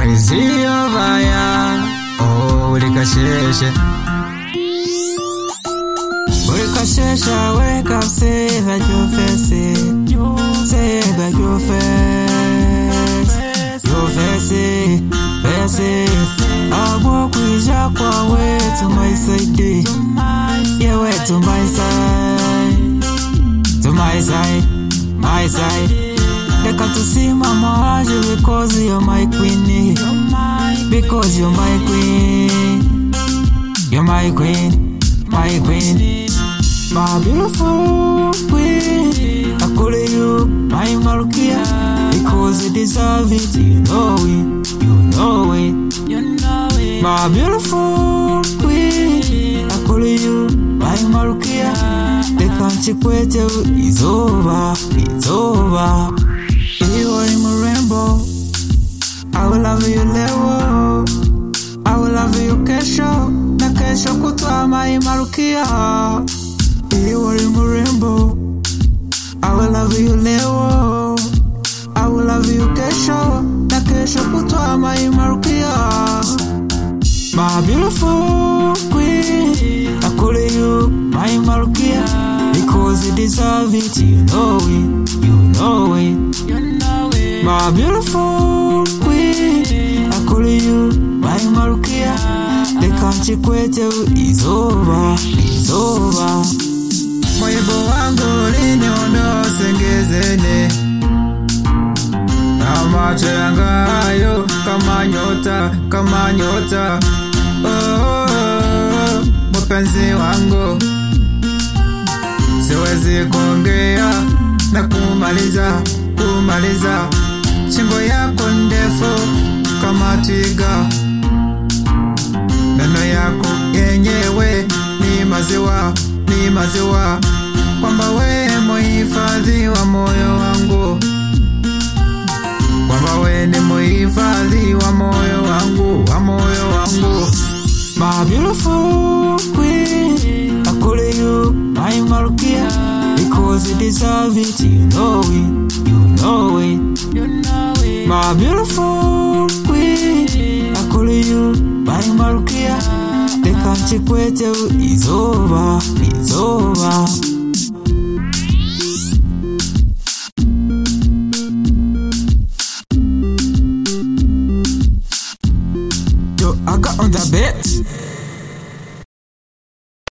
Crazy over ya Oh, likasheshe Ulikashesha wake up, say that your face Say that your face Your face, face Abo kuija kwa we to my side Yeah, we to my side To my side, my side Leka tusimama aje because you're my queen Because you're my queen You're my queen, my queen My beautiful queen I call you my Marukia Because you deserve it, you know it, you know it My beautiful queen I call you my Marukia Reka nchikwete izuba, izuba Iwe ni mrembo I will love you leo I will love you kesho na kesho kutwa maimarukia Iwe ni mrembo I will love you leo I will love you kesho na kesho kutwa maimarukia My beautiful queen I call you my Marukia Because you deserve it, you know it, you know it My beautiful queen I call you my Marukia Reka nchikwete izuba, izuba Moyebo wangu liniondoa sengezene na macho yangayo kama nyota, kama nyota oh, oh, oh, mpenzi wangu siwezi kuongea na kumaliza kumaliza shingo yako ndefu kama twiga meno yako yenyewe ni maziwa ni maziwa kwamba we muhifadhi wa moyo wangu kwamba we ni muhifadhi wa moyo wangu wa moyo wangu My beautiful queen I call you my Marukia Because you deserve it, you know it, you know it My beautiful queen I call you my Marukia Reka nchikwete izuba, izuba